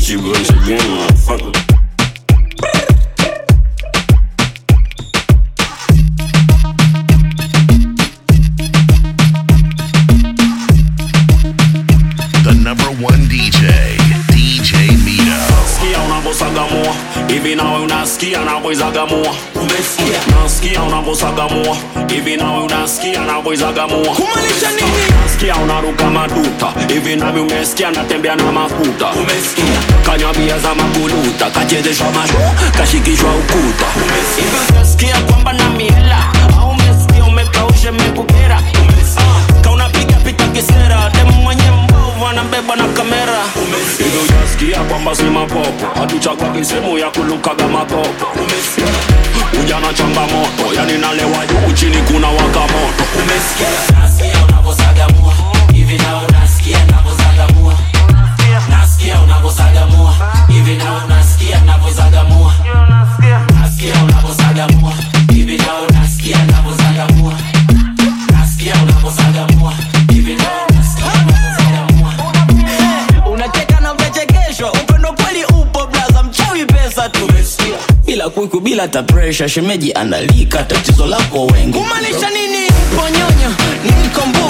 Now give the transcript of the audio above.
hit you once again, motherfucker. The number one DJ, DJ Mito. Sikia unavyosagamua hivi nawe unasikia navyoizagamua umesikia nasikia unavyosagamua hivi nawe unasikia navyoizagamua kumaanisha nini nasikia unaruka maduta hivi nami umesikia natembea na mafuta umesikia kanywa bia za maguluta kachezeshwa masho kashikishwa ukuta hivi utasikia kwamba na miela au umesikia umekaushe mekukera Ah, kaunapiga pita kisera demu mwenye mbovu anabebwa na kamera hivi utasikia kwamba si mapopo hatuchagwagi sehemu ya kulukaga makopo ujana changamoto yani nalewa juu chini kuna waka moto Nasikia unavyosagamua hivi na unasikia navyozagamua nasikia unavyosagamua hivi na unasikia navyozagamua nasikia unavyosagamua hivi na unasikia navyozagamua nasikia unavyosagamua hivi na unasikia navyozagamua unacheka na umechekeshwa upendo kweli upo blaza mchawi pesa tu bila kuiku bila hata presha shemeji analika tatizo lako wengi kumaanisha nini ponyonyo nikombo